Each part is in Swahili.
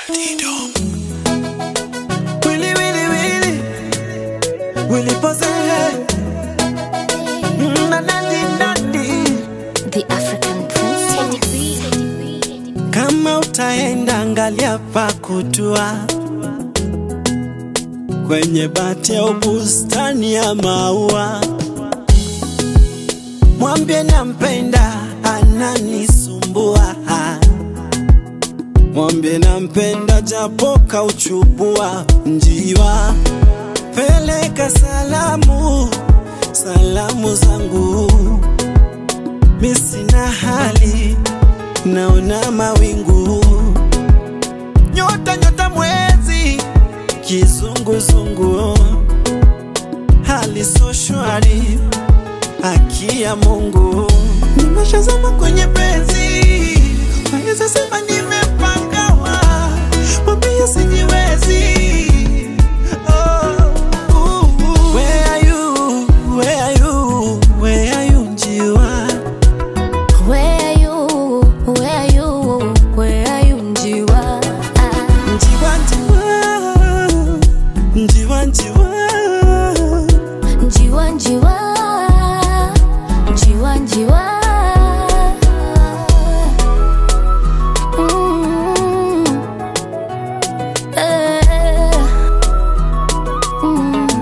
Willy, Willy, Willy. Willy pose. Mm, na, na, di, na, di. The African princess. Kama utaenda angalia pa kutua kwenye bati au bustani ya maua, mwambie nampenda, ananisumbua. Mwambie nampenda, japo kauchubua njiwa. Peleka salamu, salamu zangu, mi sina hali naona mawingu, nyota nyota, mwezi kizunguzungu, hali so shwari, haki ya Mungu, nimeshazama kwenye penzi, naweza sema nimepangawa, mwambie sijiwezi. Oh, uh, uh. Where are you? Where are you? Where are you, njiwa? Where are you? Where are you? Where are you, Njiwa? Ah, Njiwa, njiwa, njiwa, njiwa. Njiwa, Njiwa. Njiwa, Njiwa. Mm. Eh. Mm.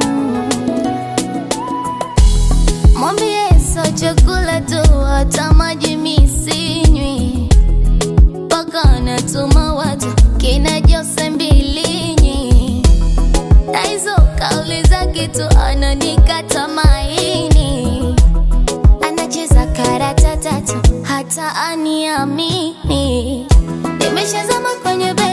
Mwambie sio chakula tu, hata maji mi sinywi, mpaka natuma watu kina Jose Mbilinyi, na hizo kauli zake tu ananikata maini, anacheza karata tatu hata aniamini. Nimeshazama kwenye